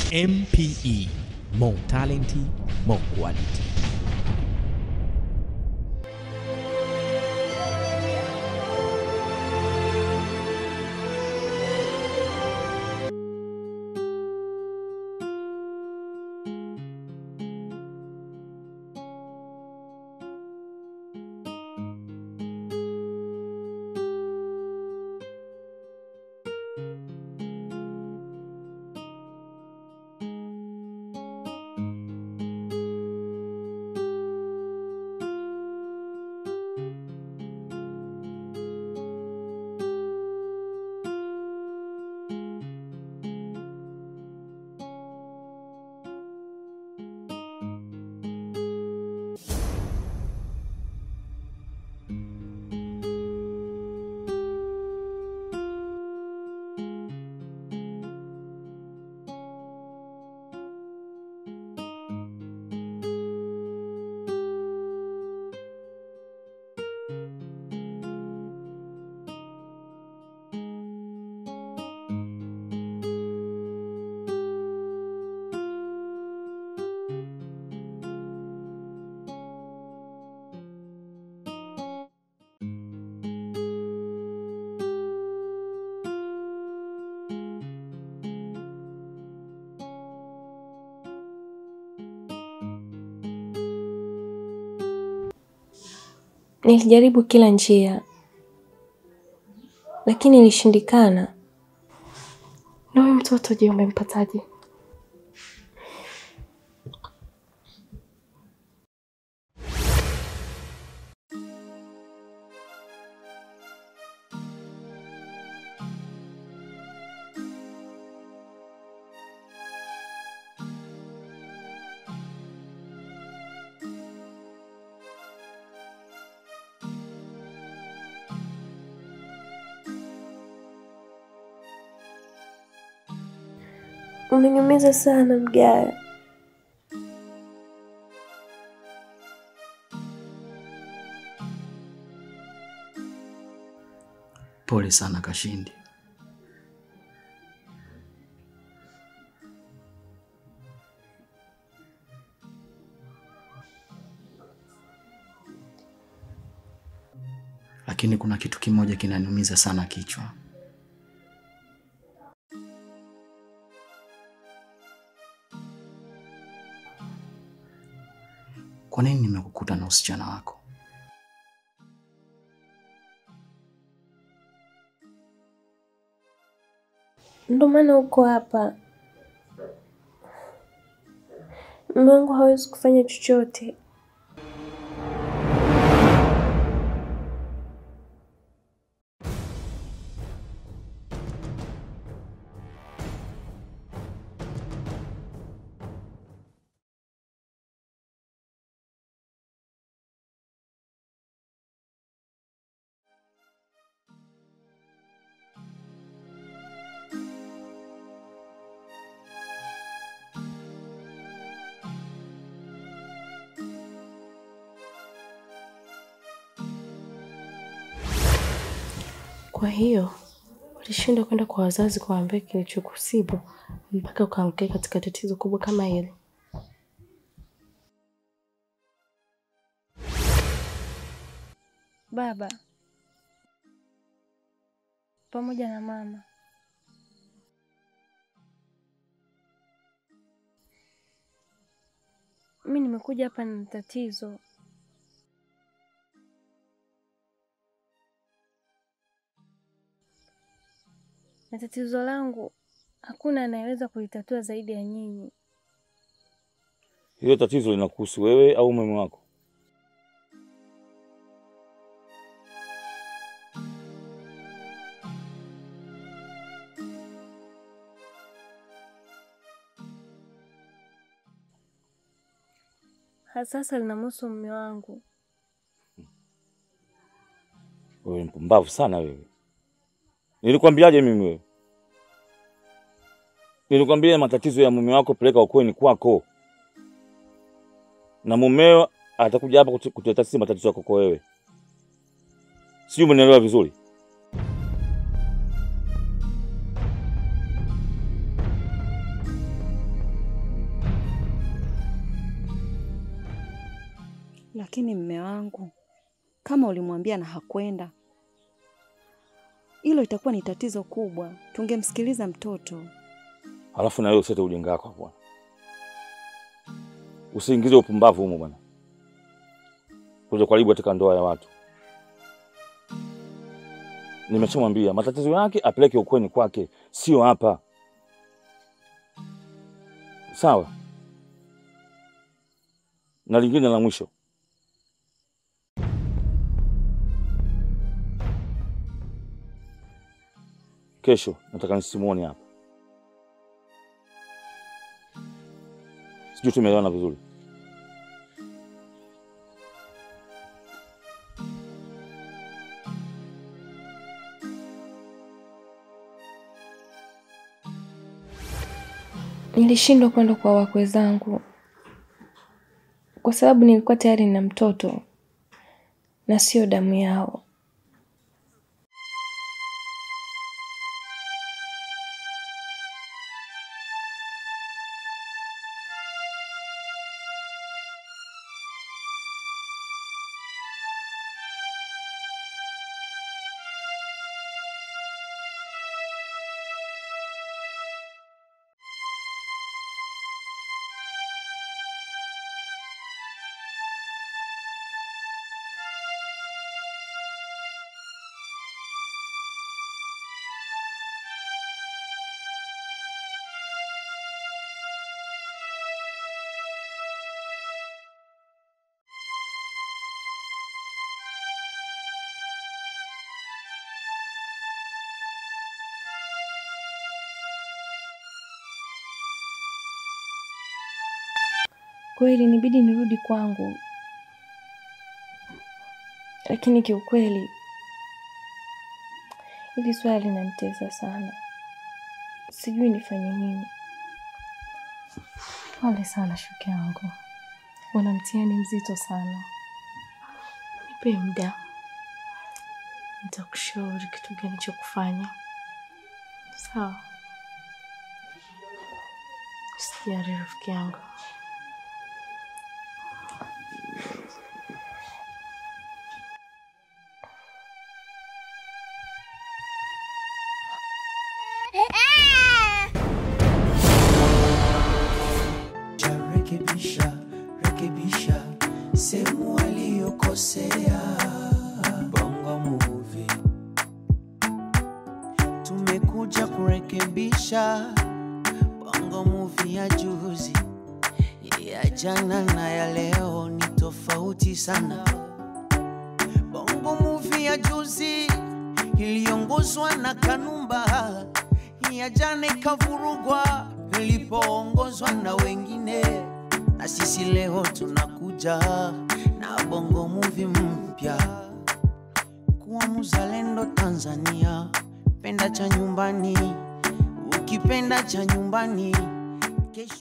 MPE, more talent, more quality. Nilijaribu kila njia, lakini ilishindikana. Na huyu mtoto je, umempataje? Umeniumiza sana Mgaya. Pole sana Kashindi. Lakini kuna kitu kimoja kinaniumiza sana kichwa. Kwa nini nimekukuta na usichana wako? Ndio maana uko hapa. Mume wangu hawezi kufanya chochote. Kwa hiyo ulishindwa kwenda kwa wazazi kuwaambia kilichokusibu mpaka ukaangukia katika tatizo kubwa kama hili. Baba pamoja na mama, mimi nimekuja hapa na tatizo. Na tatizo langu hakuna anayeweza kulitatua zaidi ya nyinyi. Hilo tatizo linakuhusu wewe au mume wako? Hasasa linamhusu mume wangu. Wewe mpumbavu sana wewe. Nilikwambiaje mimi wewe? Nilikwambia matatizo ya mume wako peleka ukweni kwako, na mumeo atakuja hapa kutu- kutuletea sisi matatizo yako kwa wewe. Sijui umenielewa vizuri. Lakini mme wangu, kama ulimwambia na hakwenda, hilo itakuwa ni tatizo kubwa. Tungemsikiliza mtoto. Halafu na wewe usete ujinga wako bwana, usiingize upumbavu humo bwana, kuja kuharibu katika ndoa ya watu. Nimeshamwambia matatizo yake apeleke ukweni kwake, sio hapa. Sawa. Na lingine la mwisho, kesho nataka nisimuone hapa. Sijui tumeelewana vizuri. Nilishindwa kwenda kwa wakwe zangu kwa sababu nilikuwa tayari na mtoto na sio damu yao. Kweli nibidi nirudi kwangu, lakini kiukweli hili swala linanitesa sana, sijui nifanye nini. Pole sana shuke yangu, una mtihani mzito sana. Nipe muda, nitakushauri kitu gani cha kufanya. Sawa? Usijali rafiki yangu. rekebisha rekebisha sehemu waliyokosea. Bongo Movie tumekuja kurekebisha Bongo Movie ya juzi, ya jana na ya leo ni tofauti sana. Bongo Movie ya juzi iliongozwa na Kanumba, ya jana ikavurugwa ilipoongozwa na wengine, na sisi leo tunakuja na Bongo Movie mpya. Kuwa mzalendo Tanzania, penda cha nyumbani, ukipenda cha nyumbani